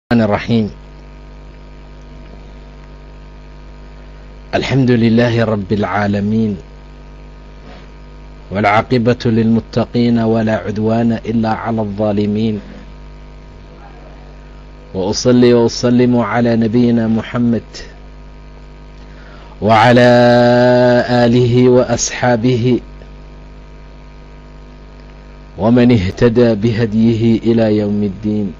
الرحمن الرحيم الحمد لله رب العالمين والعاقبة للمتقين ولا عدوان إلا على الظالمين وأصلي وأسلم على نبينا محمد وعلى آله وأصحابه ومن اهتدى بهديه إلى يوم الدين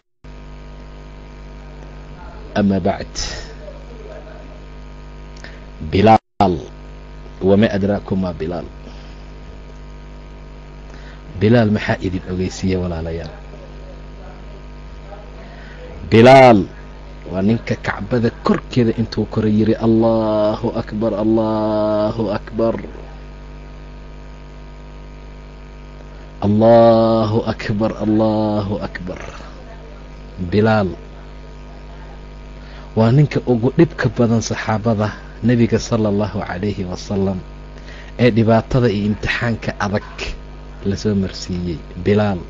أما بعد بلال وما أدراكم ما بلال bilaal maxaa idin ogeysiiya walaalayaal bilaal waa ninka kacbada korkeeda intuu kora yiri allahu akbar allahu akbar allahu akbar allahu akbar bilaal waa ninka ugu dhibka badan saxaabada nebiga sala allahu calayhi wasalam ee dhibaatada iyo imtixaanka adag lasoo marsiiyey bilaal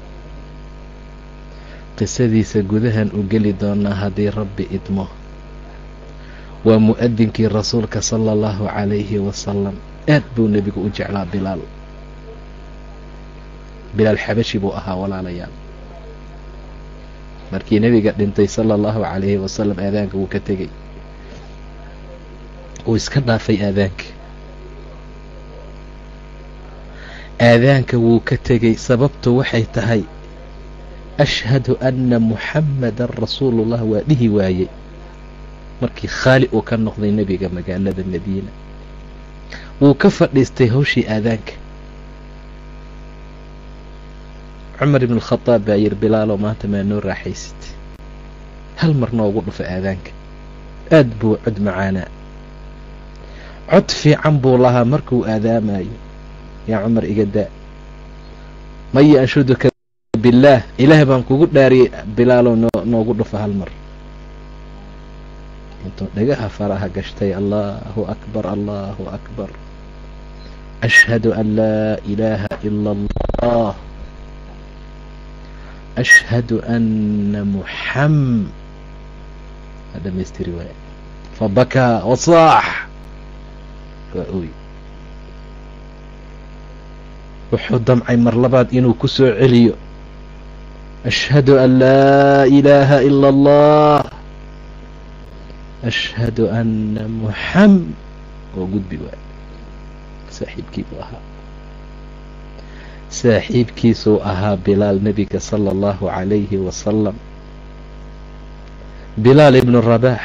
qisadiisa gudahan u geli doonaa haddii rabbi idmo waa mu'adinkii rasuulka sala allahu calayhi wasalam aad buu nebigu u jeclaa bilaal bilaal xabashi buu ahaa walaalayaal markii nebiga dhintay sala allahu calayhi wasalam aadaanka wuu ka tegey wuu iska dhaafay aadaanka aadaanka wuu ka tegey sababtu waxay tahay ashhadu anna muxammadan rasuulullah waa dhihi waayey markii khaali uu ka noqday nebiga magaalada madiina wuu ka fadhiistay hawshii aadaanka cumar ibn alkhadaab baa yidhi bilaalow maanta maa noo raaxaysid hal mar noogu dhufa aadaanka aad buu cod macaanaa cod fiican buu lahaa markuu aadaamayo yaa cumar iga daa maya anshuduka billaah ilaah baan kugu dhaariyey bilaalow noo noogu dhufa hal mar intuu dhagaha faraha gashtay allahu akbar allahu akbar ashhadu an laa ilaaha ila allah ashhadu anna muxam waa dhamaystiri waaya fabakaa wasaax waa oy wuxuu damcay mar labaad inuu ku soo celiyo ashhadu an laa ilaaha ila allah ashhadu anna muxam oo gudbi waay saaxiibkii buu ahaa saaxiibkiisuu ahaa bilaal nebiga sala allahu calayhi wasalam bilaal ibnu rabaax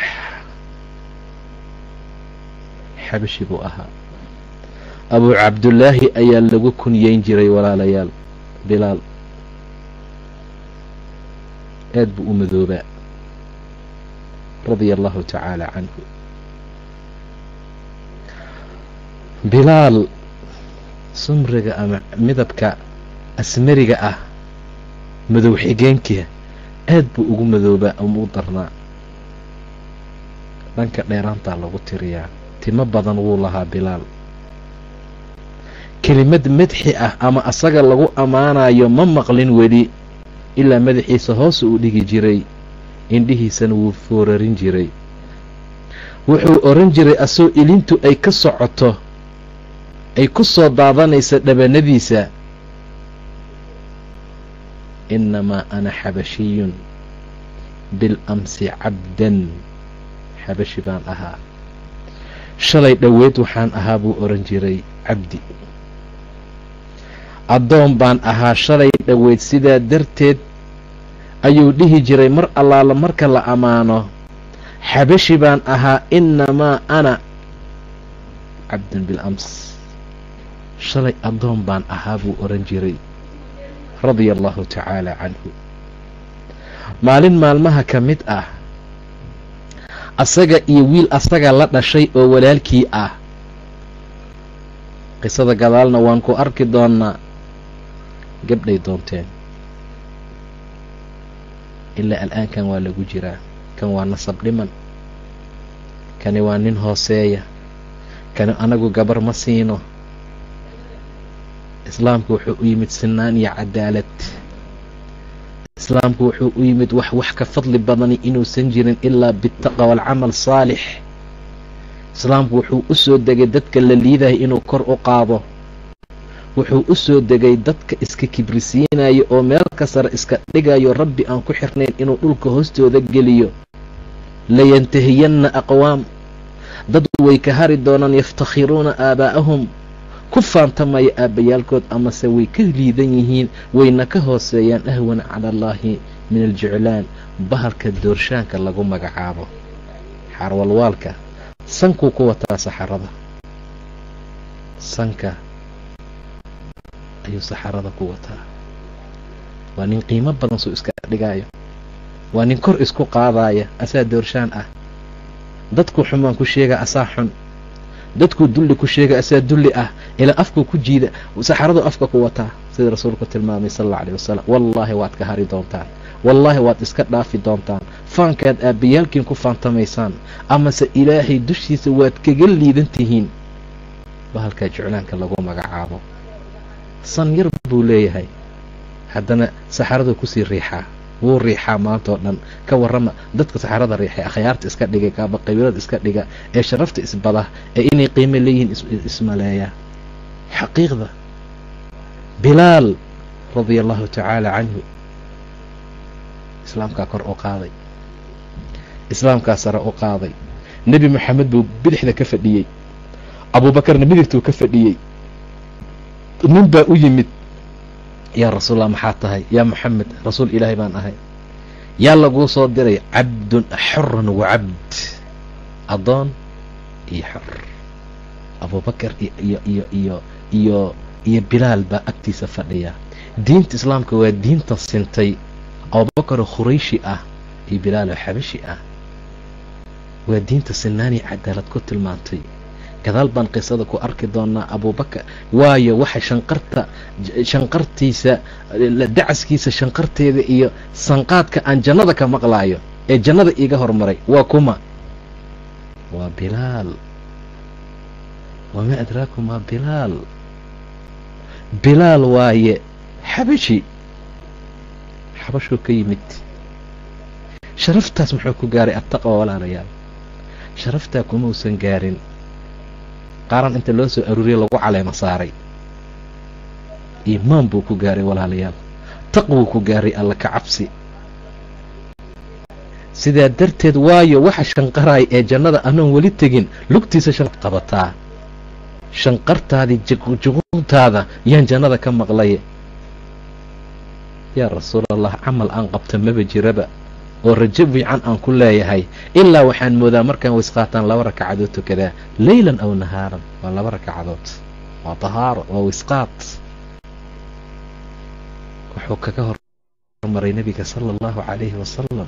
xabashi buu ahaa abuu cabdullaahi ayaa lagu kunyeyn jiray walaalayaal bilaal aad buu u madoobaa radia allahu tacaala canhu bilaal sumriga ama midabka asmariga ah madow xigeenka aad buu ugu madoobaa ama u darnaa dhanka dheeraantaa lagu tiriyaa timo badan wuu lahaa bilaal kelimad madxi ah ama asaga lagu ammaanayo ma maqlin weli ilaa madaxiisa hoos uu dhigi jiray indhihiisana wuu foorarin jiray wuxuu oran jiray asoo ilintu ay ka socoto ay ku soo daadanaysa dhabanadiisa innamaa ana xabashiyun bilamsi cabdan xabashi baan ahaa shalay dhoweed waxaan ahaa buu oran jiray cabdi addoon baan ahaa shalay dhoweyd sidaa darteed ayuu dhihi jiray mar allaala marka la ammaano xabashi baan ahaa innamaa ana cabdun bilams shalay addoon baan ahaa buu oran jiray radia allahu tacaala canhu maalin maalmaha ka mid ah asaga iyo wiil asaga la dhashay oo walaalkii ah qisada gadaalna waan ku arki doonnaa gabdhay doonteen ilaa al'aankan waa lagu jiraa kan waa nasab dhiman kani waa nin hooseeya kani anagu gabar ma siino islaamku wuxuu u yimid sinaan iyo cadaalad islaamku wuxuu u yimid wax wax ka fadli badani inuusan jirin ilaa bitaqwa walcamal saalix islaamku wuxuu u soo degay dadka la liidayo inuu kor u qaado wuxuu u soo degay dadka iska kibrisiinayo oo meel ka sare iska dhigayo rabbi aan ku xirnayn inuu dhulka hoostooda geliyo layantahiyanna aqwaam dad way ka hari doonaan yaftakhiruuna aabaa'ahum ku faantamaya aabbayaalkood amase way ka liidan yihiin wayna ka hooseeyaan ahwana cala allaahi min aljiclaan bahalka doorshaanka lagu magacaabo xarwalwaalka sankuu ku wataa saxarada sanka ayuu saxarada ku wataa waa nin qiimo badan suu iska dhigaayo waa nin kor isku qaadaaya asaa doorshaan ah dadkuu xumaan ku sheega asaa xun dadkuu dulli ku sheega asaa dulli ah ilaa afkuu ku jiida saxaraduu afka ku wataa sida rasuulku tilmaamay sal alla alيh wasalam wallaahi waad ka hari doontaan wallaahi waad iska dhaafi doontaan faankaad aabbayaalkiin ku faantamaysaan amase ilaahay dushiisa waad kaga liidan tihiin bahalkaa jeclaanka lagu magacaabo san yar buu leeyahay haddana saxaraduu kusii riixaa wuu riixaa maanta oo dhan ka warrama dadka saxarada riixay akhyaarta iska dhigay kaaba qabiilada iska dhiga ee sharafta isbada ee inay qiimo leeyihiin ismaleeyaa xaqiiqda bilaal radia allahu tacaala canhu islaamkaa kor u qaaday islaamkaa sare u qaaday nebi moxamed buu bidixda ka fadhiyey abuubakarna midigtuu ka fadhiyey nin baa u yimid yaa rasuulallah maxaa tahay yaa moxamed rasuul ilaahay baan ahay yaa laguu soo diray cabdun xorun wacabd addoon iyo xor abuubakar iyo iyo iyo iyo iyo bilaal baa agtiisa fadhiya diinta islaamka waa diinta sintay abuubakaroo khurayshi ah iyo bilaaloo xabashi ah waa diinta sinaanii cadaalad ku tilmaantay gadaal baan qisada ku arki doonaa abuubakar waayo waxa shanqarta shanqartiisa dacaskiisa shanqarteeda iyo sanqaadka aan jannada ka maqlaayo ee jannada iiga hormaray waa kuma waa bilaal wamaa adraakum waa bilaal bilaal waaye xabashi xabashuu ka yimid sharaftaas muxuu ku gaaray attaqwa walaalayaal sharaftaa kumausan gaarin qaaran inta loo soo aruuriye lagu caleema saaray iimaan buu ku gaaray walaalayaal taqwuu ku gaaray alla ka cabsi sidaa darteed waayo waxa shanqaraaya ee jannada anoon weli tegin lugtiisa shan qabataa shanqartaadii juquurtaada yaan jannada ka maqlay yaa rasuulallah camal aan qabta maba jiraba oo rajo fiican aan ku leeyahay ilaa waxaan moodaa markaan wisqaataan laba rakacadood tukadaa leylan aw nahaaran waa laba rakacadood waa tahaaro waa wisqaat wuxuu kaga hormaray nebiga sala allahu calayhi wasalam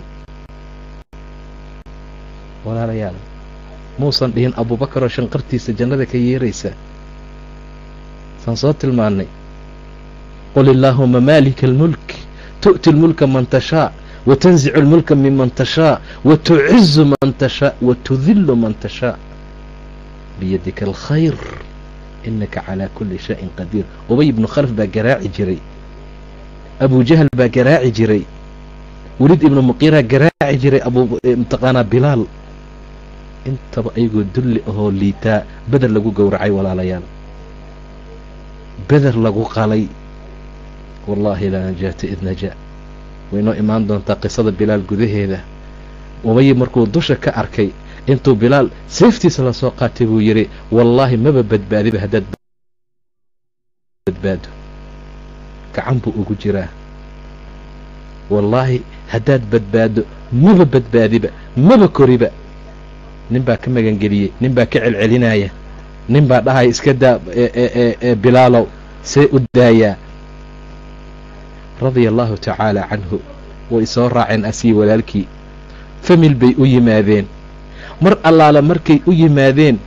walaalayaal muusan dhihin abuubakaroo shanqartiisa jannada ka yeeraysa saan soo tilmaannay qul illaahuma maalika almulk tu'ti lmulka man tashaa وتنزع الملك ممن تشاء وتعز من تشاء وتذل من تشاء بيدك الخير إنك على كل شيء قدير أبي بن خلف baa garaaci jiray أبو جهل baa garaaci jiray weliid ibnu muqiira garaaci jiray mtaqaanaa bilaal intaba ayagoo dulli ahoo liitaa beder lagu gowracay walaalayaal beder lagu qalay wallaahi laa najaata id najaa way noo imaan doontaa qisada bilaal gudaheeda umayi markuu dusha ka arkay intuu bilaal seeftiisa lasoo qaatay buu yidhi wallaahi maba badbaadiba haddaad badbaado gacan buu ugu jiraa wallaahi haddaad badbaado maba badbaadiba maba koriba nin baa ka magangeliyey nin baa ka celcelinaya nin baa dhahaya iska daa ee bilaalow see u daayaa radia allahu tacaala canhu way soo raaceen asii walaalkii famil bay u yimaadeen mar allaala markay u yimaadeen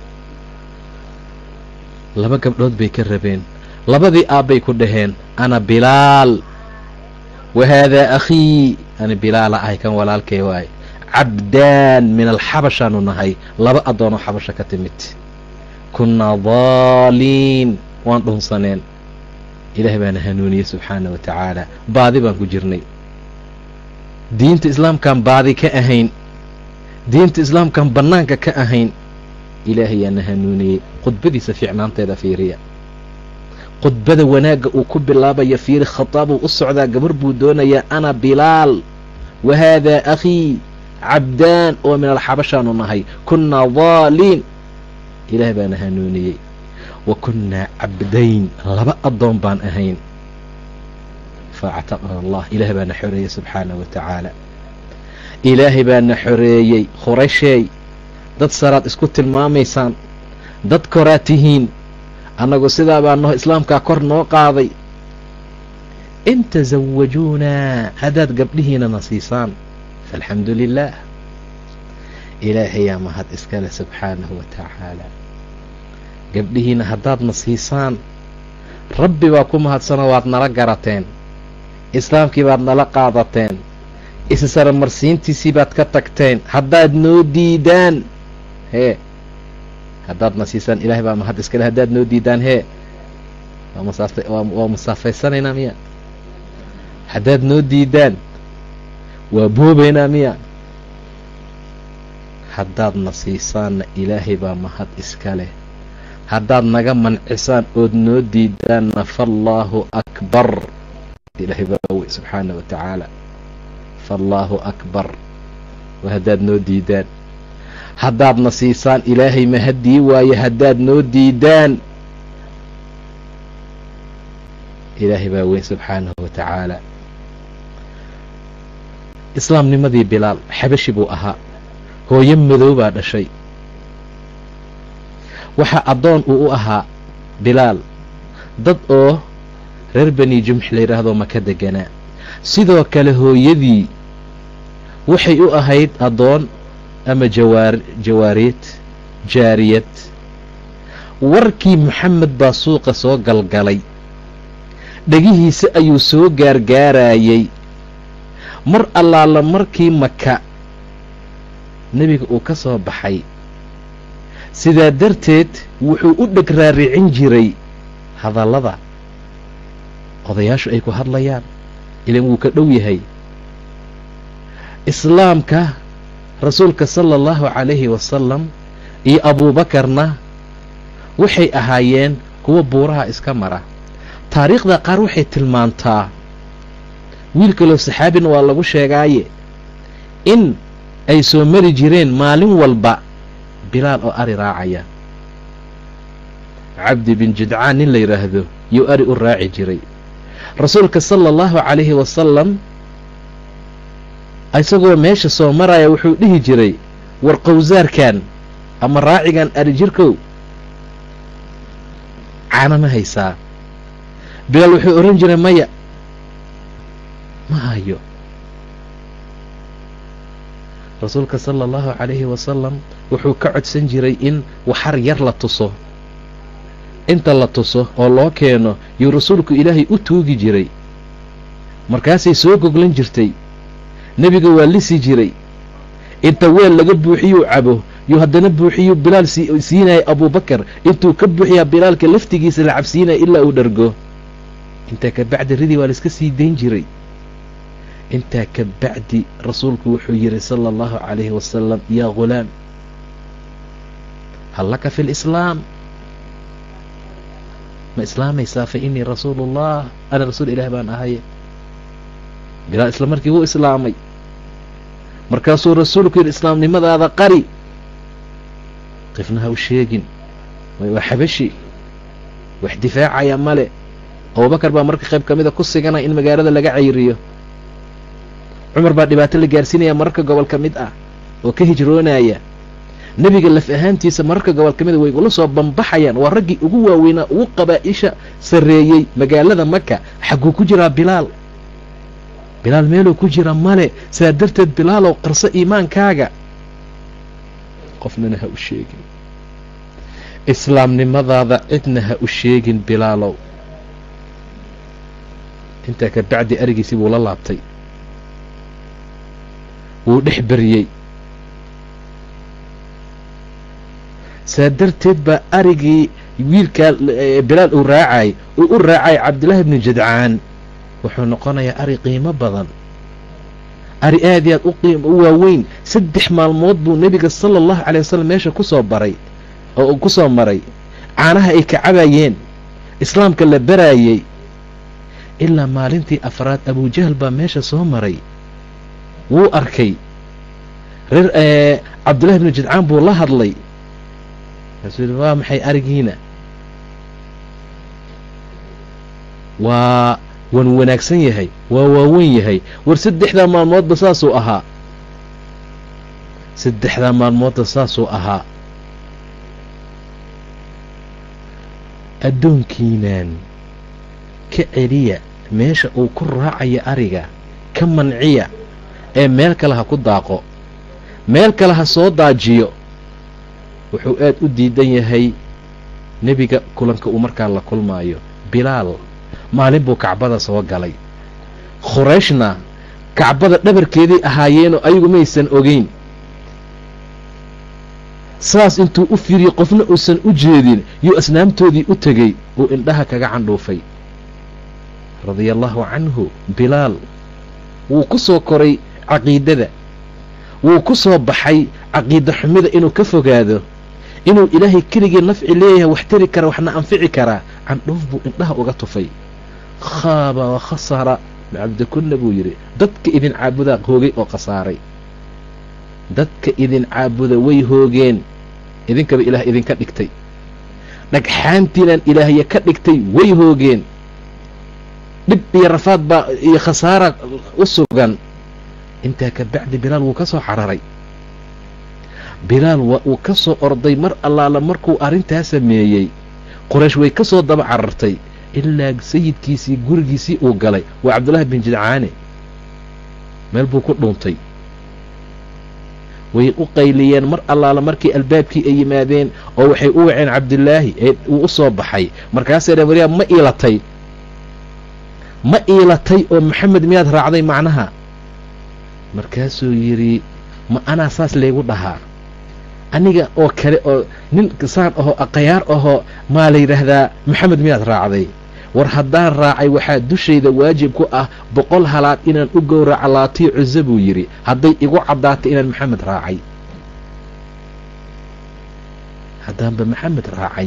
laba gabdhood bay ka rabeen labadii aabbay ku dhaheen ana bilaal wa haadaa akhii ani bilaala ahay kan walaalkay waaye cabdaan min alxabashaanu nahay laba addoonoo xabasha ka timid kunnaa daaliin waan dhunsaneen ilaah baana hanuuniyey subxaana wa tacaala baadi baan ku jirnay diinta islaamkaan baadi ka ahayn diinta islaamkaan bannaanka ka ahayn ilaahayaana hanuuniyey khudbadiisa fiicnaanteeda fiiriya khudbada wanaagga uu ku bilaabaya fiiri khataabuu u socdaa gabar buu doonayaa ana bilaal wa haadaa akhii cabdaan oo min alxabashaanu nahay kunnaa daaliin ilaah baana hanuuniyey wa kunnaa cabdayn laba addoon baan ahayn faactaqana allah ilaah baana xoreeyey subxaanah wa tacaala ilaahay baana xoreeyey khurasheey dad saraad isku tilmaamaysaan dad koraa tihiin annagu sidaa baa noo islaamkaa kor noo qaaday in tasawajuunaa haddaad gabdhihiinana siisaan faalxamdu lilaah ilaahayaa mahad iskale subxaanahu wa tacaala gabdhihiina haddaadna siisaan rabbi baa ku mahadsanoo waad nala garateen islaamkii baad nala qaadateen isisaramarsiintiisii baad ka tagteen haddaad noo diidaan hee haddaadna siisaan ilaahay baa mahad iskale haddaad noo diidaan hee waa musaafaysanayna miya haddaad noo diidaan waa boobaynaa miya haddaadna siisaanna ilaahay baa mahad iska leh haddaad naga mancisaan ood noo diidaanna faallaahu akbar ilaahay baa wey subxaana wa tacaala faallaahu akbar waa haddaad noo diidaan haddaadna siisaan ilaahay mahaddii waaye haddaad noo diidaan ilaahay baa weyn subxaanahu wa tacaala islaamnimadii bilaal xabashi buu ahaa hooyo madow baa dhashay waxaa addoon uu u ahaa bilaal dad oo reer bani jumx la yidhaahdo maka deganaa sidoo kale hooyadii waxay u ahayd addoon ama jawaar jawaariid jaariyad warkii moxamed baa suuqa soo galgalay dhegihiisa ayuu soo gaargaarayey mar allaala markii maka nebiga uu ka soo baxay sidaa darteed wuxuu u dheg raaricin jiray hadallada odayaashu ay ku hadlayaan ilan wuu ka dhow yahay islaamka rasuulka sala allahu calayhi wasalam iyo abuubakarna waxay ahaayeen kuwa buuraha iska mara taariikhda qaar waxay tilmaantaa wiil kaloo saxaabina waa lagu sheegaaye in ay soo mari jireen maalin walba bilaal oo ari raacaya cabdi bin jidcaan nin la yidhaahdo yuu ari u raaci jiray rasuulka sala allahu calayhi wasalam isagoo meesha soo maraya wuxuu dhihi jiray war qowsaarkan ama raacigan ari jirkow caana ma haysaa bilaal wuxuu odhan jiray maya ma hayo rasuulka sala allahu calayhi wasalam wuxuu ka codsan jiray in waxar yar la tuso inta la tuso oo loo keeno yuu rasuulku ilaahay u tuugi jiray markaasay soo goglan jirtay nebiga waa lisi jiray inta weel laga buuxiyuu cabo yuu haddana buuxiyuu bilaal siinaya abuubakar intuu ka buuxiyaa bilaalka laftigiisa la cabsiinaya ilaa uu dhargo intaa ka bacdi ridii waa laiska sii dayn jiray intaa ka bacdi rasuulku wuxuu yidhi sala allahu calayhi wasalam yaa ghulaam hal laka fi lislaam ma islaamaysaa fa innii rasuulu ullah ana rasuul ilaah baan ahaye bilaal isla markii wuu islaamay markaasuu rasuulku yidhi islaamnimadaada qari qifna ha u sheegin waa xabashi wax difaacaya male abubakar baa marka qayb ka mida ku siganaya in magaalada laga cayriyo cumar baa dhibaato la gaarsiinaya mararka gobol ka mid ah oo ka hijroonaya nebiga laf ahaantiisa mararka gobol ka mida way ula soo bambaxayaan waa raggii ugu waaweynaa ugu qabaa-isha sarreeyey magaalada maka xagguu ku jiraa bilaal bilaal meeluu ku jira male sidaa darteed bilaalow qarso iimaankaaga qofnana ha u sheegin islaamnimadaada cidna ha u sheegin bilaalow intaa ka bacdi arigiisii buu la laabtay wuu dhex beriyey saa darteed baa arigii wiilkaa bilaal uu raacay uu u raacay cabdillaahi bnu jadcaan wuxuu noqonayaa ari qiimo badan ari aad i aad u qiim u waaweyn saddex maalmood buu nebiga sala allahu calay wasalam meesha ku soo baray oo ku soo maray caanaha ay ka cabayeen islaamka la baraayey ilaa maalintii afraad abujahal baa meesha soo maray wuu arkay reer cabdullahi bnu jidcaan buu la hadlay kaasuu yihi waa maxay arigiina waa wan wanaagsan yahay waa waaweyn yahay war saddexdaa maalmoodba saasuu ahaa saddexdaa maalmoodba saasuu ahaa addoonkiinaan ka celiya meesha uu ku raacaya ariga ka manciya ee meel kale ha ku daaqo meel kale ha soo daajiyo wuxuu aad u diidan yahay nebiga kulanka uu markaa la kulmaayo bilaal maalin buu kacbada soo galay khurayshna kacbada dhabarkeeday ahaayeenoo ayagu maysan ogeyn saas intuu u fiiriyey qofna uusan u jeedin yuu asnaamtoodii u tegey uu indhaha kaga candhuufay radia allaahu canhu bilaal wuu ku soo koray caqiidada wuu ku soo baxay caqiida xumida inuu ka fogaado inuu ilaahay keligii nafci leeyahay wax tari kara waxna anfici karaa candhuuf buu indhaha uga tufay khaaba wa khasara macabdikunna buu yidhi dadka idin caabudaa hoogay oo khasaaray dadka idin caabuda way hoogeen idinkaba ilaah idinka dhigtay dhagxaantiinaan ilaahya ka dhigtay way hoogeen dhib iyo rafaad baa iyo khasaara u sugan intaa ka bacdi bilaal wuu ka soo cararay bilaal waa uu ka soo orday mar allaala markuu arrintaa sameeyey qoraysh way ka soo daba carartay ilaa sayidkiisii gurigiisii uu galay waa cabdullaahi bin jidcaane meel buu ku dhuuntay way u qayliyeen mar allaala markii albaabkii ay yimaadeen oo waxay u waceen cabdilaahi ee uu u soo baxay markaasay dheen waryaa ma iilatay ma iilatay oo maxamed miyaad raacday macnaha markaasuu yidhi ma anaa saas laygu dhahaa aniga oo kale oo nin saan ahoo aqayaar ahoo maa la yidhaahdaa maxamed miyaad raacday war haddaan raacay waxaa dushayda waajib ku ah boqol halaad inaan u gowraca laatii cuso buu yidhi hadday igu caddaatay inaan maxamed raacay haddaanba maxamed raacay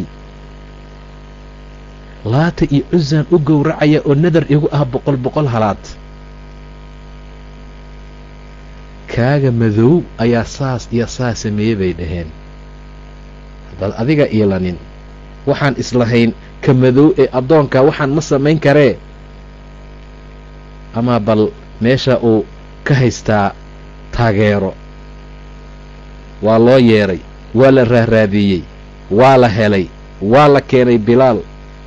laata iyo cusaan u gowracaya oo nadar igu ah boqol boqol halaad kaaga madow ayaa saas iyo saas sameeyey bay dhaheen haddaad adiga iilanin waxaan islahayn ka madow ee addoonka waxaan ma samayn karee amaa bal meesha uu ka haystaa taageero waa loo yeedhay waa la raaraadiyey waa la helay waa la keenay bilaal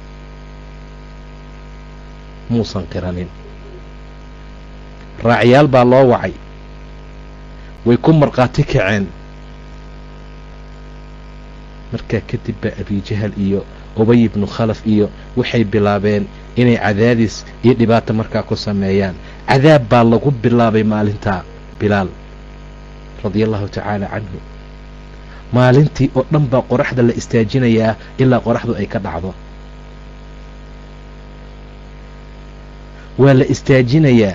muusan qiranin raacyaal baa loo wacay way ku markhaati kaceen markaa kadib baa abijahal iyo ubay ibnu khalaf iyo waxay bilaabeen inay cadaadis iyo dhibaato markaa ku sameeyaan cadaab baa lagu bilaabay maalintaa bilaal radia allahu tacaala canhu maalintii oo dhan baa qoraxda la istaajinayaa ilaa qoraxdu ay ka dhacdo waa la istaajinayaa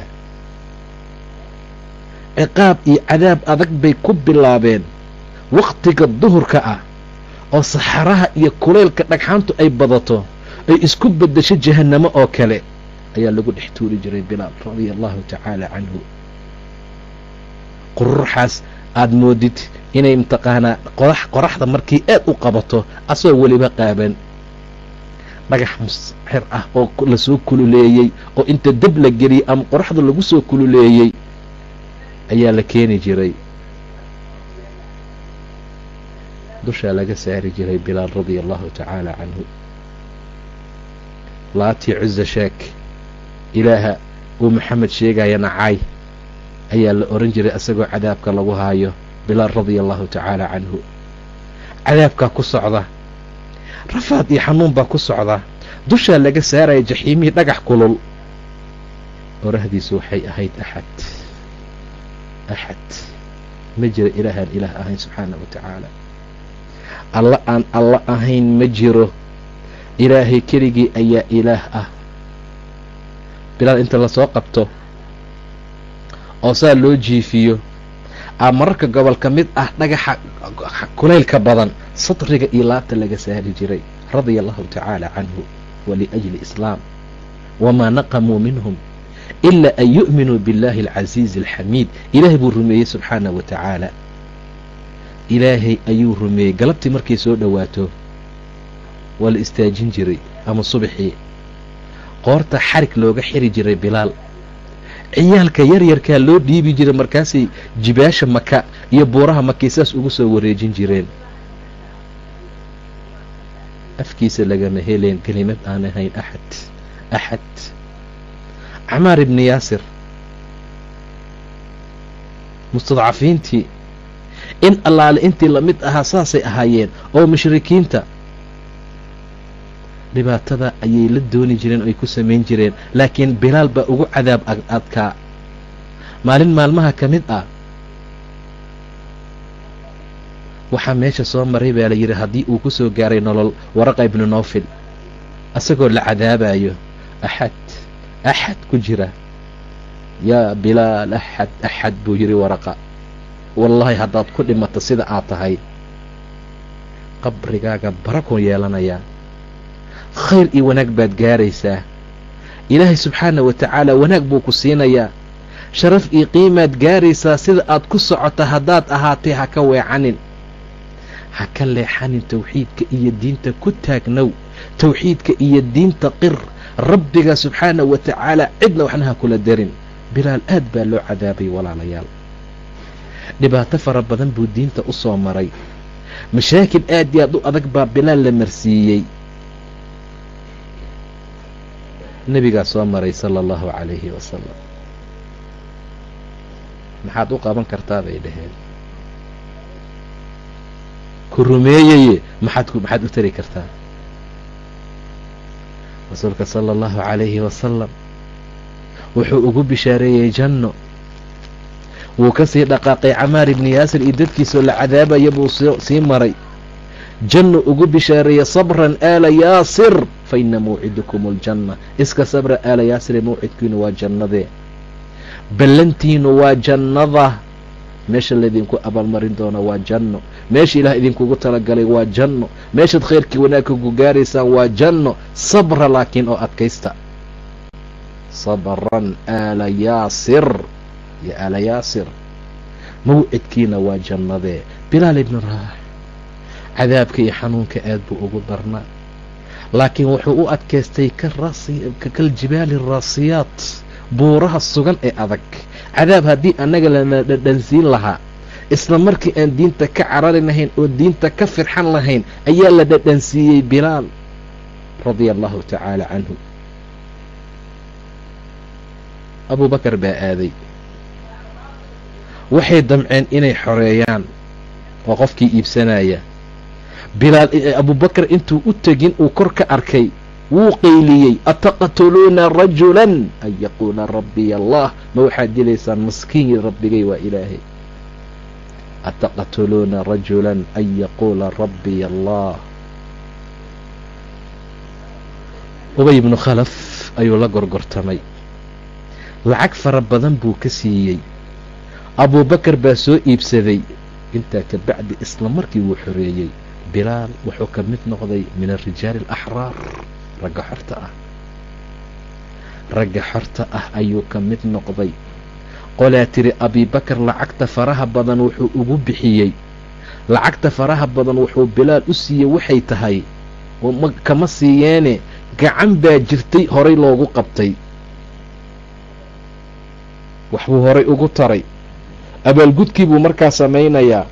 ciqaab iyo cadaab adag bay ku bilaabeen wakhtiga duhurka ah oo saxaraha iyo kuleylka dhagxaantu ay badato ay isku beddesho jahannamo oo kale ayaa lagu dhex tuuri jiray bilaal radia allahu tacaala canhu qururuxaas aada moodid inay mataqaanaa qorax qoraxda markii aad u qabato asagoo weliba qaaban dhagax musxir ah oo lasoo kululeeyey oo inta dab la geliyey ama qoraxda lagu soo kululeeyey ayaa la keeni jiray dushaa laga saari jiray bilaal radia allahu tacaala canhu laatii cuza sheek ilaaha uu maxamed sheegaya nacaay ayaa la oran jiray isagoo cadaabka lagu haayo bilaal radia allahu tacaala canhu cadaabkaa ku socda rafaad iyo xanuun baa ku socda dushaa laga saaraya jaxiimihii dhagax kulul orahdiisu waxay ahayd axad axad ma jiro ilaahaan ilaah ahayn subxaana wa tacaala alla aan alla ahayn ma jiro ilaahay keligii ayaa ilaah ah bilaal inta lasoo qabto oo saa loo jiifiyo a mararka gobol ka mid ah dhagaxa kulaylka badan sadriga iyo laabta laga saari jiray radia allahu tacaala canhu waliajli islaam wamaa naqamuu minhum ilaa an yu'minuu biاllahi alcasiizi alxamiid ilaahay buu rumeeyey subxaanah wa tacaala ilaahay ayuu rumeeyey galabtii markay soo dhowaato waa la istaajin jiray ama subaxii qoorta xarig looga xiri jiray bilaal ciyaalka yaryarkaa loo dhiibi jiray markaasay jibaasha maka iyo buuraha makay saas ugu soo wareejin jireen afkiisa lagama heleen kelimad aan ahayn axad axad camaar ibni yaasir mustadcafiintii in allaale intii lamid ahaa saasay ahaayeen oo mushrikiinta dhibaatada ayay la dooni jireen oo ay ku samayn jireen laakiin bilaal baa ugu cadaab adkaa maalin maalmaha ka mid ah waxaa meesha soo maray baa la yidhi haddii uu ku soo gaaray nolol waraqa ibnu nowfil asagoo la cadaabayo axad axad ku jira yaa bilaal axad axad buu yidhi waraqa wallaahi haddaad ku dhimato sida aad tahay qabrigaaga barakuu yeelanayaa khayr iyo wanaag baad gaaraysaa ilaahay subxaana wa tacaala wanaag buu ku siinayaa sharaf iyo qiimaad gaaraysaa sida aad ku socota haddaad ahaatay ha ka weecanin ha ka leexanin tawxiidka iyo diinta ku taagnow tawxiidka iyo diinta qir rabbiga subxaana wa tacaala cidna waxna ha kula darin bilaal aad baa loo cadaabay walaalayaal dhibaato fara badan buu diinta u soo maray mashaakil aad iyo aad u adag baa bilaal la marsiiyey nebigaa soo maray sala allahu calayhi wasalam maxaad u qaban kartaa bay dhaheen ku rumeeyaye maxaad maxaad u tari kartaa rasuulka sala allahu calayhi wasalam wuxuu ugu bishaareeyey janno wuu ka sii dhaqaaqay camaar ibni yaasir iyo dadkiisoo la cadaabaya buu sii maray janno ugu bishaareeyey sabran aala yaasir fa ina mawcidukum aljanna iska sabra aala yaasire mawcidkiinu waa jannadee ballantiinu waa jannada meesha laydinku abaalmarin doono waa janno meesha ilaah idinkugu talagalay waa janno meeshaad khayrkii wanaagka ku gaaraysaan waa janno sabra laakiin oo adkaysta sabran aala yaasir yo aala yaasir mawcidkiina waa jannadee bilaal ibnu raax cadaabka iyo xanuunka aad buu ugu darnaa laakiin wuxuu u adkaystay kaljibaali raasiyaat buuraha sugan ee adag cadaab haddii annaga lana dhadhansiin lahaa isla markii aan diinta ka carari lahayn oo diinta ka firxan lahayn ayaa la dhadhansiiyey bilaal radia allahu tacaala canhu abuu bakar baa aaday waxay damceen inay xoreeyaan oo qofkii iibsanaya bilaal abubakar intuu u tegin uu kor ka arkay wuu qayliyey ataqtuluuna rajulan an yaquula rabbiya allah ma waxaad dilaysaan maskiin rabbigay waa ilaahay ataqtuluuna rajulan an yaquula rabbiya allah ubay ibnu khalaf ayuu la gorgortamay lacag fara badan buu ka siiyey abuubakar baa soo iibsaday intaa ka bacdi isla markii wuu xoreeyey bilaal wuxuu ka mid noqday min arijaali alaxraar ragga xorta ah ragga xorta ah ayuu ka mid noqday qolaa tiri abibakar lacagta faraha badan wuxuu ugu bixiyey lacagta faraha badan wuxuu bilaal u siiyey waxay tahay kama siiyeene gacan baa jirtay horay loogu qabtay waxbuu horay ugu taray abaalgudkii buu markaa samaynayaa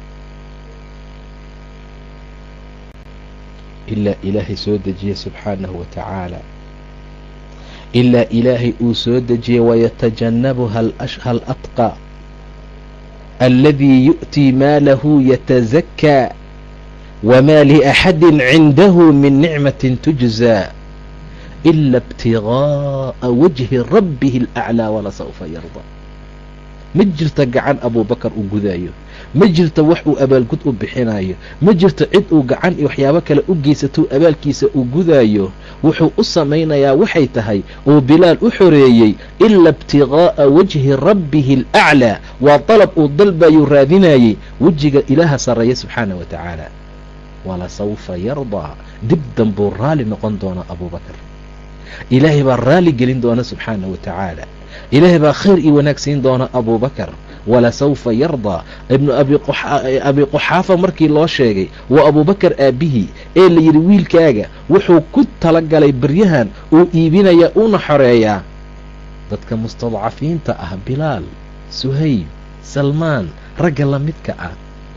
ilaa ilaahay soo dejiyey subxaanahu wa tacaala ilaa ilaahay uu soo dejiyey wayatajannabuha alatqaa aladii yu'tii maalahu yatazakaa wamaa liaxadin cindahu min nicmatin tujzaa ila ibtigaa'a wajhi rabbihi alaclaa walasawfa yarda ma jirta gacan abuubakar uu gudaayo ma jirto wax uu abaalgud u bixinayo ma jirto cid uu gacan iyo waxyaabo kale u geysatou abaalkiisa uu gudaayo wuxuu u samaynayaa waxay tahay uu bilaal u xoreeyey ila ibtiqaa'a wajhi rabbihi alaclaa waa dalab uu dalbayuu raadinayey wejiga ilaaha sarreeya subxaana wa tacaala walasawfa yardaa dib danbuu raalli noqon doonaa abuubakar ilaahay baa raalli gelin doona subxaana wa tacaala ilaahay baa khayr iyo wanaag siin doona abuubakar walasawfa yardaa ibnu abi quxaafa markii loo sheegay waa abuubakar aabbihii ee la yidhi wiilkaaga wuxuu ku talagalay baryahan uu iibinayaa uuna xoreeyaa dadka mustadcafiinta ah bilaal suhayb salmaan ragga la midka ah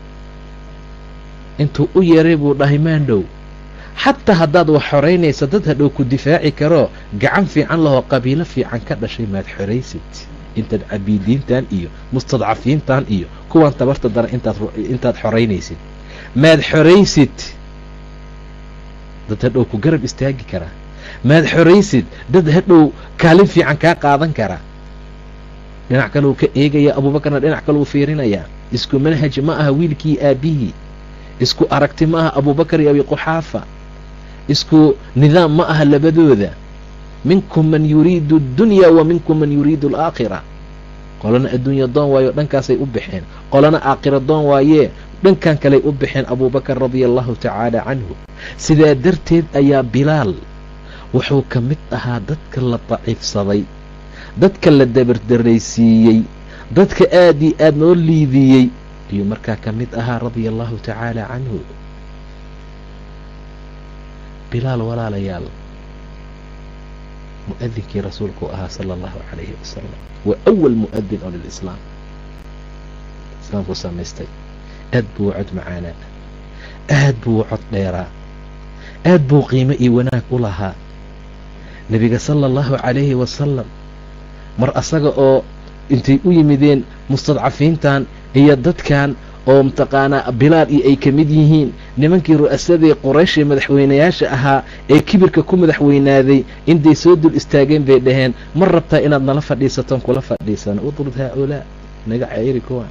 intuu u yeeray buu dhahay maandhow xataa haddaad wax xoraynaysa dad hadhow ku difaaci karo gacan fiican lahoo qabiilo fiican ka dhashay maad xoraysid intaad cabiidiintan iyo mustadcafiintan iyo kuwan tabarta daran intaad xoraynaysid maad xoraysid dad hadhow ku garab istaagi karaa maad xoraysid dad hadhow kaalin fiican kaa qaadan kara dhinac kale uu ka eegaya abuubakarna dhinac kale uu fiirinayaa isku manhaj ma aha wiilkii aabbihii isku aragti ma aha abuubakar iyo abi quxaafa isku nidaam ma aha labadooda minkum man yuriidu addunya wa minkum man yuriidu alaakhira qolana adduunya doon waayo dhankaasay u baxeen qolana aakhira doon waayee dhankan kaley u baxeen abuubakar radia allahu tacaala canhu sidaa darteed ayaa bilaal wuxuu ka mid ahaa dadka la daciifsaday dadka la dabardaraysiiyey dadka aad iyo aad noo liidiyey ayuu markaa ka mid ahaa radia allahu tacaala canhu bilaal walaalayaal mu'adinkii rasuulku ahaa sala allahu calayhi wasalam waa awal mu'adin oo lilislaam islaamkuu samaystay aad buu cod macaanaa aad buu cod dheeraa aad buu qiimo iyo wanaag u lahaa nebiga sala allahu calayhi wasalam mar asaga oo intay u yimideen mustadcafiintan iyo dadkan oo mataqaanaa bilaal iyo ay ka mid yihiin nimankii ru'asadii qoraysh ee madaxweynayaasha ahaa ee kibirka ku madaxweynaaday intay soo dul istaageen bay dhaheen ma rabtaa inaad nala fadhiisatoon kula fadhiisano udrud haa-ulaa naga ceyri kuwan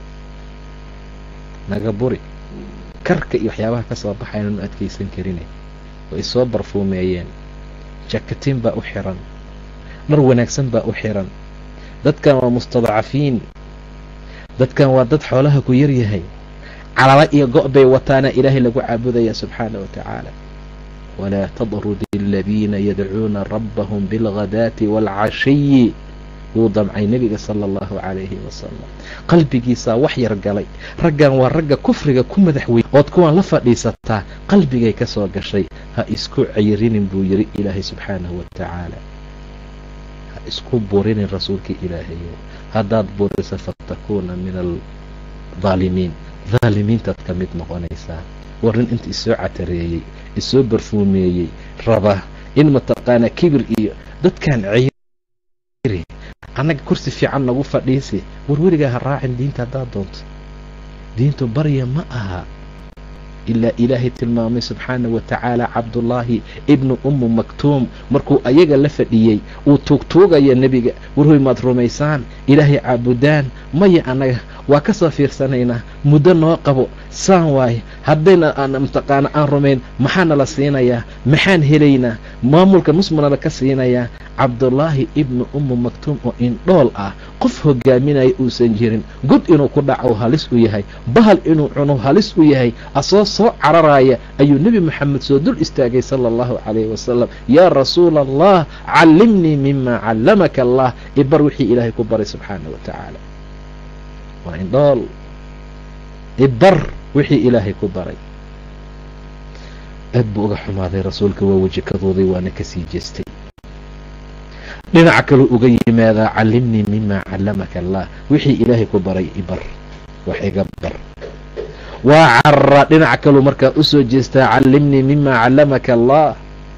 naga buri karka iyo waxyaabaha ka soo baxaynan u adkaysan karine way soo barfuumeeyeen jakatiin baa u xiran dhar wanaagsan baa u xiran dadkan waa mustadcafiin dadkan waa dad xoolaha ku yar yahay calala iyo go' bay wataana ilaahay lagu caabudaya subxaana wa tacaala walaa tadrud aladiina yadcuuna rabbahum bilghadaati waalcashiyi wuu damcay nebiga sala allahu calayhi wasalam qalbigiisaa wax yar galay raggan waa ragga kufriga ku madaxweyn ood kuwan la fadhiisataa qalbigay ka soo gashay ha isku cayrinin buu yidhi ilaahay subxaanahu wa tacaala ha isku burinin rasuulkii ilaahayo haddaad buriso fatakuuna min aldaalimiin daalimiintaad ka mid noqonaysaa war nin inta isoo catareeyey isoo barfuumeeyey raba in mataqaanaa kibir iyo dadkan ceyri annaga kursi fiican nagu fadhiisi war weligaa ha raacin diinta haddaad doonto diintu barya ma aha ilaa ilaahay tilmaamay subxaana wa tacaala cabdullaahi ibnu ummu maktuum markuu ayaga la fadhiyey uu tuugtuugaya nebiga warhoy maad rumaysaan ilaahay caabudaan maya annaga waa ka soo fiirsanaynaa muddo noo qabo saan waaye haddayna mataqaana aan rumayn maxaana la siinayaa maxaan helaynaa maamulka musmanala ka siinayaa cabdullaahi ibnu ummu maktuum oo indhool ah qof hogaaminaya uusan jirin god inuu ku dhaco halis u yahay bahal inuu cuno halis u yahay asoo soo cararaya ayuu nebi moxamed soo dul istaagay sala allahu calayhi wasalam yaa rasuula allah callimnii mima callamaka allah ibar wixii ilaahay ku baray subxaana wa tacaala waa indhool ibar wixii ilaahay ku baray aad buu uga xumaaday rasuulka waa weji kadooday waana kasii jeestay dhinaca kaluu uga yimaadaa callimnii mima callamaka allah wixii ilaahay ku baray ibar wax iga bar waa carra dhinaca kaluu markaa usoo jeestaa callimnii mima callamaka allah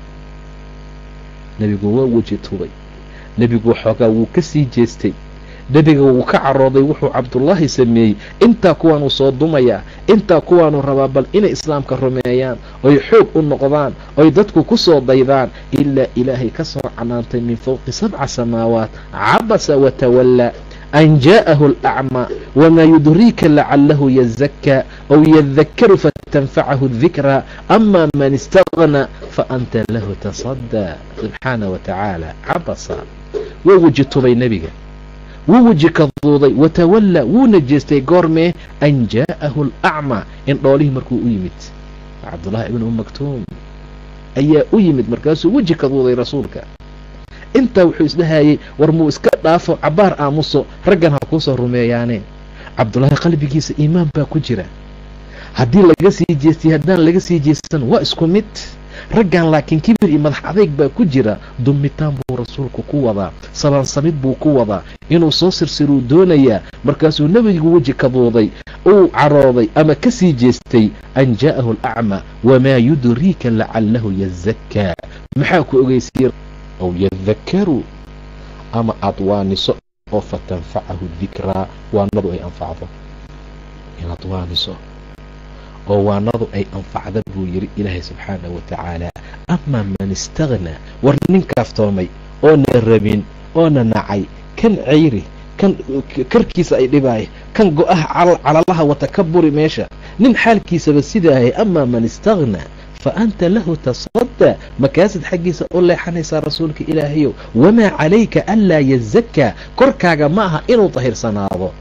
nebigu waa weji tubay nebigu xoogaa wuu ka sii jeestay nebiga wuu ka carooday wuxuu cabdullaahi sameeyey intaa kuwaanuu soo dumayaa intaa kuwaanuu rabaa bal inay islaamka rumeeyaan oy xoog u noqdaan oy dadku ku soo daydaan ilaa ilaahay ka soo canaantay min fowqi sabca samaawaat cabasa watawallaa an jaa'ahu alacmaa wamaa yudriika lacalahu yazakkaa aw yadakaru fatanfacahu dikraa ama man istagna faanta lahu tasadaa subxaana wa tacaala cabasa waa weji tubay nebiga wuu weji kaduuday watawallaa wuuna jeestay goormee an jaa'ahu alacmaa in dhoolihii markuu u yimid cabdullahi ibn um maktuum ayaa u yimid markaasuu weji kaduuday rasuulka intaa wuxuu isdhahayey war muu iska dhaafo cabbaar aamuso raggan ha kuu soo rumeeyaane cabdullaahi qalbigiisa iimaan baa ku jira haddii laga sii jeestay haddaan laga sii jeestan waa isku mid raggan laakiin kibir iyo madax adayg baa ku jira dummitaan buu rasuulku ku wadaa sabaansamid buu ku wadaa inuu soo sirsiruu doonayaa markaasuu nebigu weji kaduuday uu carooday ama ka sii jeestay an jaa'ahu alacmaa wamaa yudriika lacalahu yazakkaa maxaa ku ogeysiiye aw yadakaru ama aad waaniso oo fatanfacahu dikraa waanadu ay anfacdo inaad waaniso oo waanadu ay anfacda buu yidhi ilaahay subxaanahu wa tacaala amaa man istaghnaa war nin kaaftoomay oona rabin oona nacay kan cayri kan karkiisa ay dhibaaya kan go-aha calalaha wata ka buri meesha nin xaalkiisaba sidaahay amaa man istaghnaa fa anta lahu tasadaa makaasid xaggiisa u leexanaysaa rasuulka ilaahayow wamaa calayka anlaa yazakkaa korkaaga ma aha inuu tahirsanaado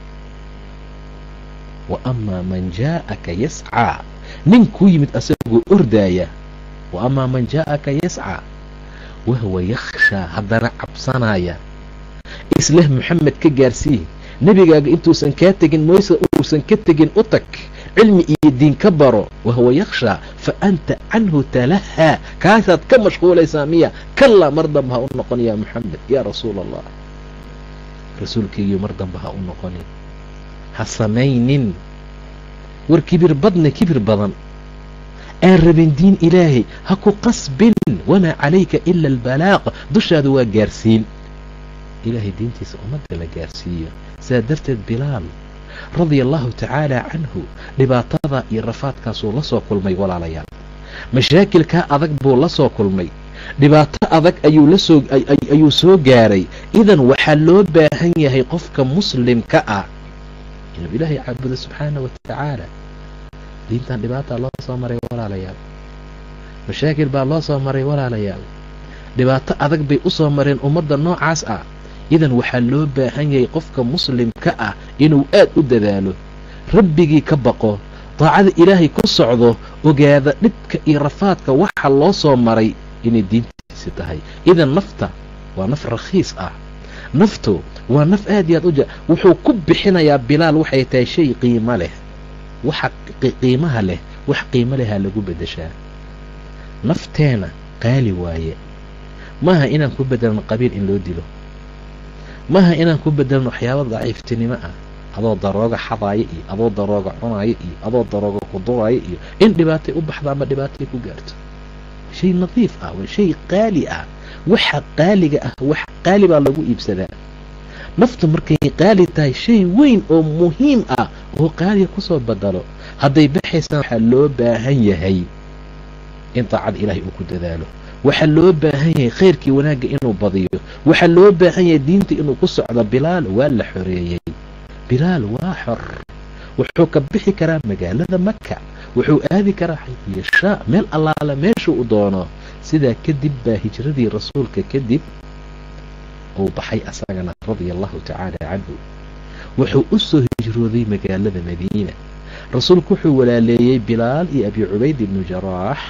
wa amaa man jaa'aka yascaa nin kuu yimid asagoo ordaaya wa amaa man jaa'aka yascaa wahwa yakhshaa haddana cabsanaya isleh moxamed ka gaarsii nebigaaga intuusan kaa tegin moyse uusan ka tegin u tag cilmi iyo diin ka baro wahwa yakhshaa fa anta canhu talahaa kaasaad ka mashquulaysaa miya kallaa mar damba ha u noqon yaa moxamed yaa rasuula allah rasuulkaygiyo mar damba ha u noqonin ha samaynin war kibir badna kibir badan aan rabin diin ilaahay ha ku qasbin wamaa calayka ila albalaaq dushaadu waa gaarsiin ilaahay diintiisa ummadda la gaarsiiyo sidaa darteed bilaal radia allahu tacaala canhu dhibaatada iyo rafaadkaasuu la soo kulmay walaalayaal mashaakilkaa adag buu la soo kulmay dhibaato adag ayuu lasoo ayuu soo gaaray idan waxaa loo baahan yahay qofka muslimka ah inuu ilaahay caabudo subxaana wa tacaala diintan dhibaataa loo soo maray walaalayaal mashaakil baa loo soo maray walaalayaal dhibaato adag bay u soo mareen ummadda noocaas ah idan waxaa loo baahan yahay qofka muslimka ah inuu aad u dadaalo rabbigii ka baqo daacada ilaahay ku socdo ogaada dhibka iyo rafaadka waxa loo soo maray inay diintiisi tahay idan nafta waa naf rakhiis ah naftu waa naf aad iyo aad u ja wuxuu ku bixinayaa bilaal waxay tahay shay qiimo leh waxa qiimaha leh wax qiimo lehaa lagu beddeshaa nafteena qaali waaye maaha inaan ku bedelno qabiil in loo dilo maaha inaan ku bedelno waxyaaba daciiftinimo ah adoo darooga xadaaya iyo adoo darooga cunaaya iyo adoo darooga kuduraya iyo in dhibaatay u baxda ama dhibaatay ku gaarto shay nadiif ah waa shay qaali ah waxa qaaliga ah wax qaali baa lagu iibsadaa naftu markay qaali tahay shay weyn oo muhiim ah oo qaaliga kusoo badalo hadday baxaysaan waxaa loo baahan yahay in daacada ilaahay uu ku dadaalo waxaa loo baahan yahay khayrkii wanaagga inuu badiyo waxaa loo baahan yahay diinta inuu ku socdo bilaal waa la xoreeyey bilaal waa xor wuxuu ka bixi karaa magaalada maka wuxuu aadi karaa xayfiyashaa meel allaala meesha u doono sidaa kadib baa hijradii rasuulka kadib uu baxay asagana radia allahu tacaala canhu wuxuu u soo hijrooday magaalada madiina rasuulku wuxuu walaaleeyey bilaal iyo abi cubayd ibnu jaraax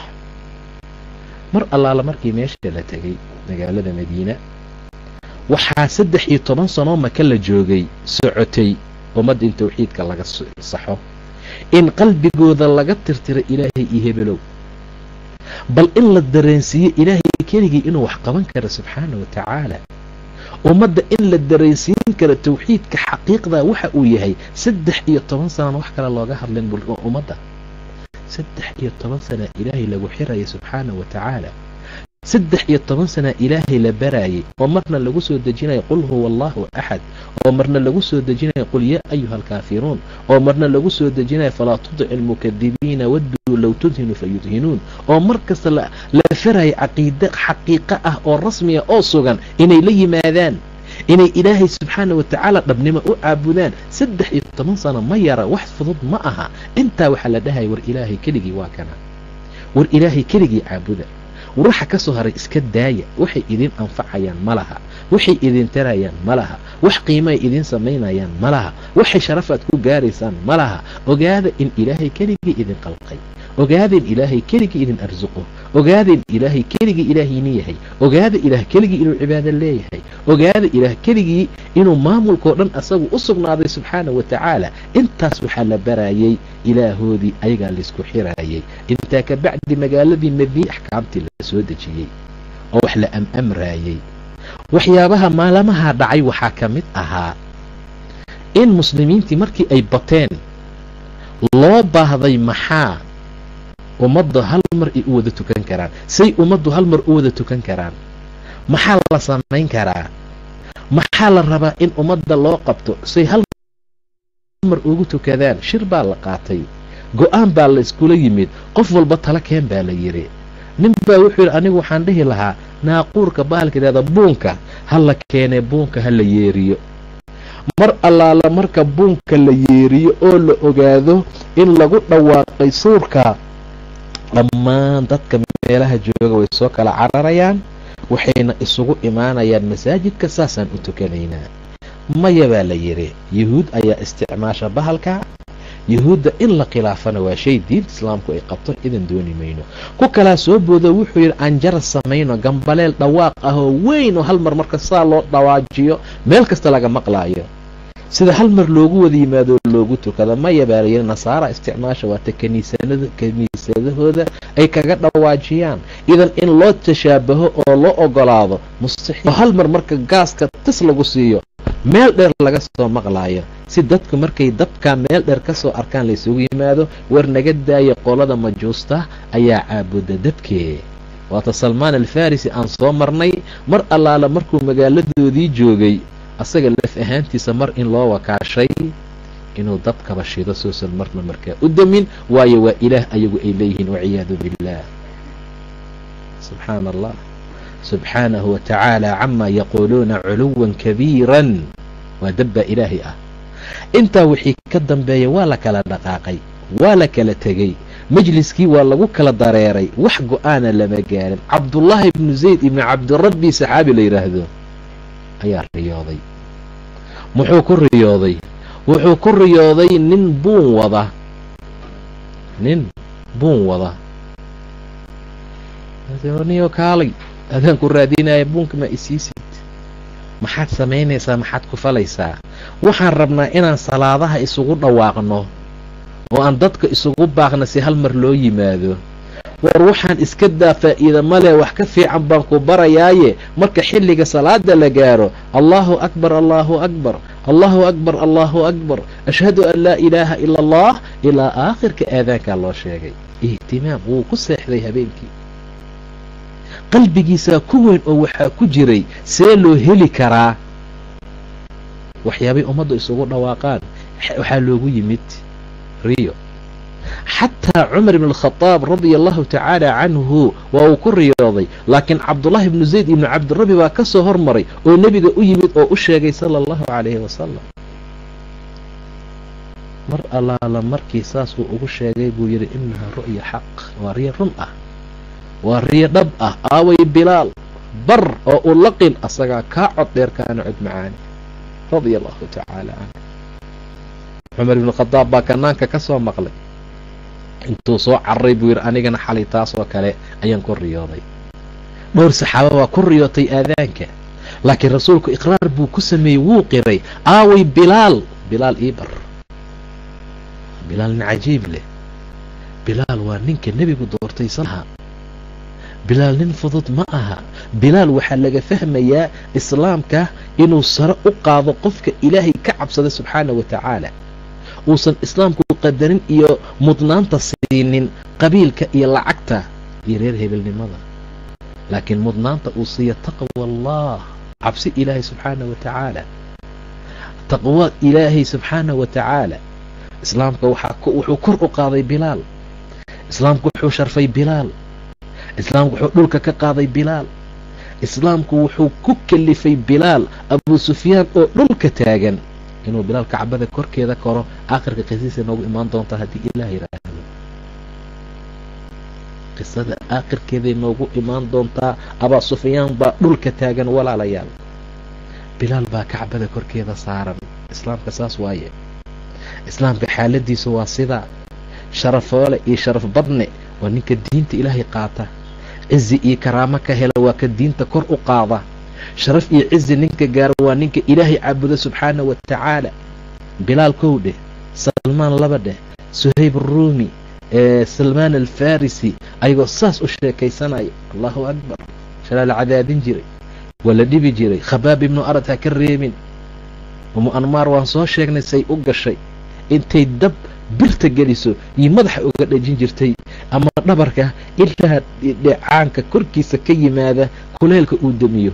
mar allaala markii meesha la tegay magaalada madiina waxaa saddex iyo toban sanoo maka la joogay socotay ummadda in tawxiidka laga saxo in qalbigooda laga tirtiro ilaahay iyo hebelow bal in la dareensiiyo ilaahay keligii inuu wax qaban karo subxaana wa tacaala ummadda in la dareensiin karo tawxiidka xaqiiqda waxa uu yahay saddex iyo toban sanana wax kale looga hadlin ummadda saddex iyo toban sana ilaahay lagu xiraya subxaana wa tacaala saddex iyo toban sana ilaahay la baraayay oo marna lagu soo dejinayo qul huwa allahu axad oo marna lagu soo dejinayo qul yaa ayuha alkaafiruun oo marna lagu soo dejinayo falaa tudic almukadibiina wadduu low tudhinu fayudhinuun oo mar kasta la faraya caqiide xaqiiqo ah oo rasmiya oo sugan inay la yimaadaan inay ilaahay subxaana wa tacaala dhabnimo u caabudaan saddex iyo toban sano ma yara wax fudud ma aha intaa waxaa la dhahaya war ilaahay keligii waa kana war ilaahay keligii caabuda waxa ka soo haray iska daaya waxay idin anfacayaan ma laha waxay idin tarayaan ma laha wax qiimaay idin samaynayaan ma laha waxay sharafaad ku gaaraysaan ma laha ogaada in ilaahay keligii idin qalqay ogaada in ilaahay keligii idin arsuqo ogaada in ilaahay keligii ilaahayni yahay ogaada ilaah keligii inuu cibaado leeyahay ogaada ilaah keligii inuu maamulkao dhan asagu u sugnaaday subxaana wa tacaala intaas waxaa la barayay ilaahoodii ayagaa laysku xiraayay intaa ka bacdi magaaladii madiine axkaamtii la soo dejiyey oo wax la am-amraayey waxyaabaha maalamaha dhacay waxaa ka mid ahaa in muslimiintii markii ay bateen loo baahday maxaa ummadda hal mar ay u wada tukan karaan say ummaddu hal mar u wada tukan karaan maxaa la samayn karaa maxaa la rabaa in ummadda loo qabto say hal mar ugu tukadaan shir baa la qaatay go-aan baa la iskula yimid qof walba tala keen baa la yidhi nin baa wuxuu yidhi anigu waxaan dhihi lahaa naaquurka bahalka yidhahda buunka ha la keenee buunka ha la yeeriyo mar allaala marka buunka la yeeriyo oo la ogaado in lagu dhawaaqay suurka dhammaan dadka meelaha jooga way soo kala cararayaan waxayna isugu imaanayaan masaajidka saasaan u tukanaynaa maya baa la yidhi yuhuud ayaa isticmaasha bahalka yuhuudda in la khilaafana waa shay diinta islaamku ay qabto idan dooni mayno ku kalaa soo boodo wuxuu yidhi aan jaras samayno gambaleel dhawaaq ah oo weyn oo hal mar marka saa loo dhawaajiyo meel kasta laga maqlaayo sida hal mar loogu wada yimaado oo loogu tukado maya baa layidhi nasaara isticmaasha waata kaniisanada kiniisadahooda ay kaga dhawaajiyaan idan in loo tashaabaho oo loo ogolaado mustaxiil oo hal mar marka gaaska tis lagu siiyo meel dheer laga soo maqlaayo si dadku markay dabkaa meel dheer ka soo arkaan laysugu yimaado war naga daaya qolada majuusta ayaa caabuda dabkee waata salmaan alfarisi aan soo marnay mar allaala markuu magaaladoodii joogay asaga laf ahaantiisa mar in loo wakaashay inuu dabkaba shido soosan marna markaa u damin waayo waa ilaah ayagu ay leeyihiin waciyaadu biاllah subxaana allah subxaanahu wa tacaala camaa yaquuluuna culuwan kabiiran waa dabbaa ilaahay ah intaa wixii ka dambeeya waa la kala dhaqaaqay waa la kala tegey majliskii waa lagu kala dareeray wax go-aana lama gaarin cabdullaahi ibnu zayd ibnu cabdirabbi saxaabi la yidhaahdo ayaa riyooday muxuu ku riyooday wuxuu ku riyooday nin buun wada nin buun wada niyo kaalay adaan ku raadinaya buunka ma isiisid maxaad samaynaysaa maxaad ku falaysaa waxaan rabnaa inaan salaadaha isugu dhawaaqno oo aan dadka isugu baaqna si hal mar loo yimaado war waxaan iska daa faa'iida male wax ka fiican baan ku barayaaye marka xilliga salaada la gaaro allaahu akbar allaahu akbar allaahu akbar allaahu akbar ashhadu an laa ilaaha ila allah ilaa aakhirka aadaankaa loo sheegay ihtimaam wuu ku seexday habeenkii qalbigiisaa ku weyn oo waxaa ku jiray see loo heli karaa waxyaabay ummaddu isugu dhawaaqaan waxaa loogu yimid riyo xataa cumar ibn alkhadaab radia allahu tacaala canhu waa uu ku riyooday laakiin cabdullaahi ibnu zayd ibnu cabdirabi baa ka soo hormaray oo nebiga u yimid oo u sheegay sala allahu calayhi wasalam mar allaala markii saasuu ugu sheegay buu yidhi innahaa ru'ya xaq waa riyo run ah waa riyo dhab ah aaway bilaal bar oo u laqin asagaa kaa cod dheer kaana cod macaani radia allahu tacaala canhu cumar ibnu khadaab baa kanaanka ka soo maqlay intuu soo cararay buu yidhi anigana xalay taasoo kale ayaan ku riyooday dhowr saxaaba baa ku riyootay aadaanka laakiin rasuulku iqraar buu ku sameeyey wuu qiray aaway bilaal bilaal ii bar bilaal nin cajiib leh bilaal waa ninka nebigu doortay salaha bilaal nin fudud ma aha bilaal waxaa laga fahmayaa islaamka inuu sare u qaado qofka ilaahay ka cabsada subxaana wa tacaala uusan islaamku qadarin iyo mudnaanta siinin qabiilka iyo lacagta iyo reer hebelnimada laakiin mudnaanta uu siiya taqwa allah cabsi ilaahay subxaana wa tacaala taqwa ilaahay subxaana wa tacaala islaamka wuxuu kor u qaaday bilaal islaamku wuxuu sharfay bilaal islaamku wuxuu dhulka ka qaaday bilaal islaamku wuxuu ku kalifay bilaal abuu sufyaan oo dhulka taagan inuu bilaal kacbada korkeeda koro aakhirka qisiisa noogu imaan doontaa haddii ilaah yidhaahdo qisada aakhirkeeday noogu imaan doontaa abaa sufyaan baa dhulka taagan walaalayaal bilaal baa kacbada korkeeda saaran islaamka saas waaye islaamka xaaladiisu waa sidaa sharafoole iyo sharaf badne waa ninka diinta ilaahay qaata cizi iyo karaamo ka hela waa ka diinta kor u qaada sharaf iyo cizi ninka gaara waa ninka ilaahay caabuda subxaana wa tacaala bilaal kow dheh salmaan laba dheh suhayb aruumi salmaan alfarisi ayagoo saas u sheekaysanaya allahu akbar shalaa la cadaadin jiray waa la dhibi jiray khabaab ibnu arad ha ka reebin umu anmaar waan soo sheegnay say u gashay intay dab birta geliso iyo madaxa uga dhejin jirtay ama dhabarka ilaa dheecaanka korkiisa ka yimaada kuleelka uu demiyo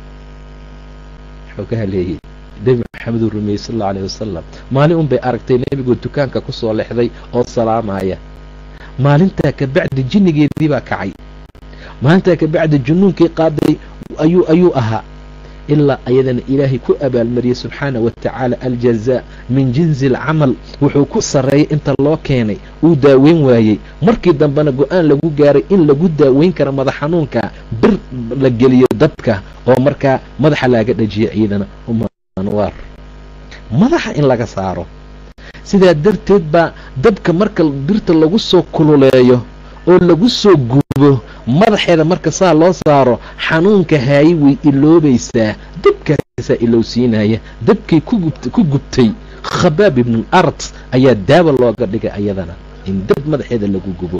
wuxuu ka haleeyey nebi maxameduu rumeeyey sal allau alayh wasalam maalin un bay aragtay nebigoo dukaanka ku soo lexday oo salaamaya maalintaa ka bacdi jinnigeedii baa kacay maalintaa ka bacdi junnuunkii qaaday ayuu ayuu ahaa ilaa ayadana ilaahay ku abaalmariyey subxaana wa tacaala aljazaa min jinsi alcamal wuxuu ku sarreeyay inta loo keenay uu daaweyn waayey markii dambena go-aan lagu gaaray in lagu daaweyn karo madax xanuunka bir la geliyo dadka oo markaa madaxa laaga dhajiyo ciidana umanwaar madaxa in laga saaro sidaa darteed baa dabka marka birta lagu soo kululeeyo oo lagu soo gubo madaxeeda marka saa loo saaro xanuunka haayi way iloobaysaa dabkaasaa ilowsiinaya dabkay ku gubtay khabaab ibnu ard ayaa daawa looga dhigay ayadana in dab madaxeeda lagu gubo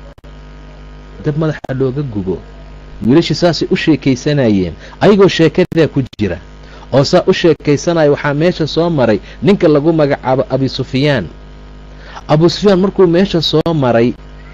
dab madaxa looga gubo wiilashii saasay u sheekaysanayeen ayagoo sheekadaa ku jira oo saa u sheekaysanaya waxaa meesha soo maray ninka lagu magacaabo abi sufyaan abu sufyaan markuu meesha soo maray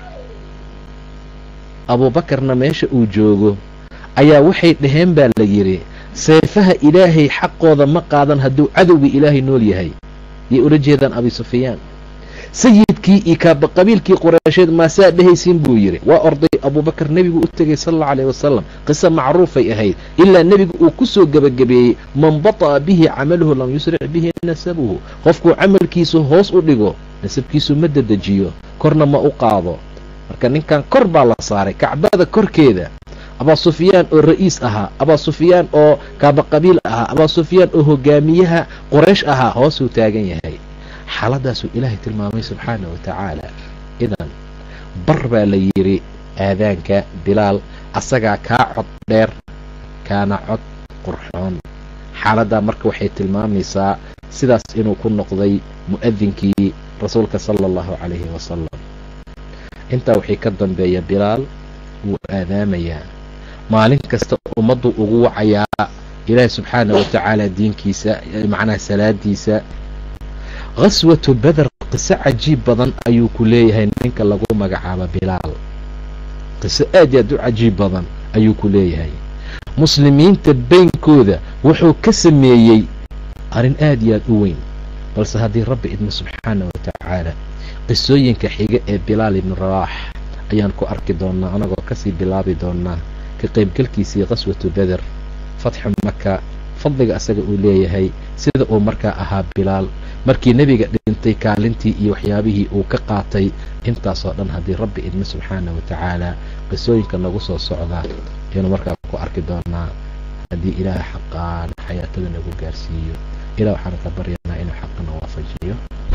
abuubakarna meesha uu joogo ayaa waxay dhaheen baa la yidhi seefaha ilaahay xaqooda ma qaadan hadduu cadowga ilaahay nool yahay yay ula jeedaan abi sufyaan sayidkii iyo kaaba qabiilkii qureysheed maasaa dhehaysiin buu yidhi waa orday abuubakar nebigu u tegey sal allau alayh wasalam qiso macruufay ahayd ilaa nebigu uu ku soo gebagabeeyey man bata'a bihi camaluhu lam yusric bihi nasabuhu qofkuu camalkiisu hoos u dhigo nasabkiisu ma dedejiyo korna ma u qaado marka ninkan kor baa la saaray kacbada korkeeda abaa sufyaan oo ra'iis ahaa abaa sufyaan oo kaaba qabiil ahaa abaa sufyaan oo hogaamiyaha qoraysh ahaa hoosuu taagan yahay xaaladaasuu ilaahay tilmaamay subxaana wa tacaala idan bar baa la yidhi aadaanka bilaal asagaa kaa cod dheer kaana cod qurxoon xaaladdaa marka waxay tilmaamaysaa sidaas inuu ku noqday mu'adinkii rasuulka sala allahu calayhi wasalam intaa wixii ka dambeeya bilaal wuu aadaamayaa maalin kasta ummaddu ugu wacayaa ilaahi subxaana wa tacaala diinkiisa macnaha salaadiisa khaswatu beder qiso cajiib badan ayuu ku leeyahay ninka lagu magacaabo bilaal qiso aad iyo aad u cajiib badan ayuu ku leeyahay muslimiinta beynkooda wuxuu ka sameeyey arrin aad iyo aad u weyn balse haddii rabbi idmo subxaana wa tacaala qisooyinka xiga ee bilaal ibnu rawaax ayaan ku arki doonnaa anagoo kasii bilaabi doonnaa ka qaybgalkiisii qaswatu beder fatxu maka fadliga asaga uu leeyahay sida uu markaa ahaa bilaal markii nebiga dhintay kaalintii iyo waxyaabihii uu ka qaatay intaasoo dhan haddii rabbi idmo subxaana wa tacaala qisooyinka nagu soo socdaa ayanu markaa ku arki doonnaa haddii ilaah xaqaan xayaatada nagu gaarsiiyo ilah waxaan ka baryanaa inuu xaqana waafajiyo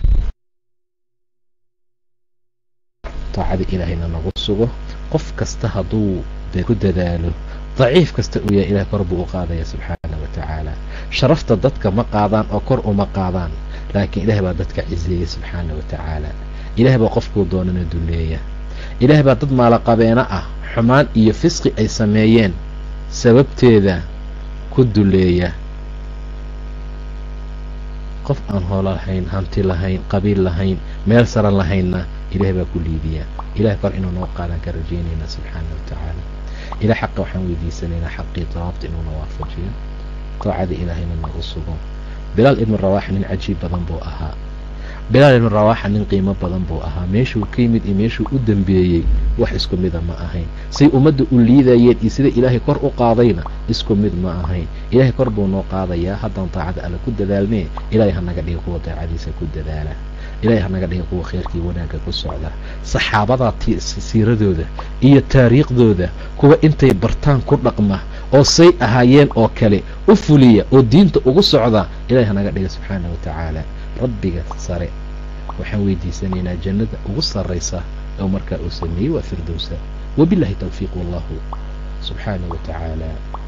taacada ilaahayna nagu sugo qof kasta hadduu ku dadaalo daciif kasta uu yahay ilah kor buu u qaadaya subxaana wa tacaala sharafta dadka ma qaadaan oo kor uma qaadaan laakiin ilaah baa dadka ciseeya subxaana wa tacaala ilaah baa qofkuu doonana duleeya ilaah baa dad maalaqabeeno ah xumaan iyo fisqi ay sameeyeen sababteeda ku duleeya qof aan hoolo lahayn hanti lahayn qabiil lahayn meel saran lahaynna ilaah baa ku liibiya ilaah kor inuu noo qaadan ka rajaynayna subxaana wa tacaala ilah xaqa waxaan weydiisanaynaa xaqii dawaabta inuuna waafajiyo daacada ilaahayna nagu sugo bilaal ibnu rawaax nin cajiib badan buu ahaa bilaal ibnu rawaaxa nin qiimo badan buu ahaa meeshuu ka yimid iyo meeshuu u dambeeyey wax isku mida ma ahayn say ummadda u liidayeen iyo sida ilaahay kor u qaadayna isku mid ma ahayn ilaahay kor buu noo qaadayaa haddaan daacada alle ku dadaalnee ilaahay hanaga dhiga kuwa daacadiisa ku dadaala ilaahay hanaga dhiga kuwa kheyrkii wanaagga ku socda saxaabadaa siiradooda iyo taariikhdooda kuwa intay bartaan ku dhaqma oo say ahaayeen oo kale u fuliya oo diinta ugu socda ilahay hanaga dhiga subxaana wa tacaala rabbiga sare waxaan weydiisanaynaa jannada ugu sarraysa oo markaa uu sameeyey waa firdowsa wabillahi towfiiq wallahu subxaana wa tacaala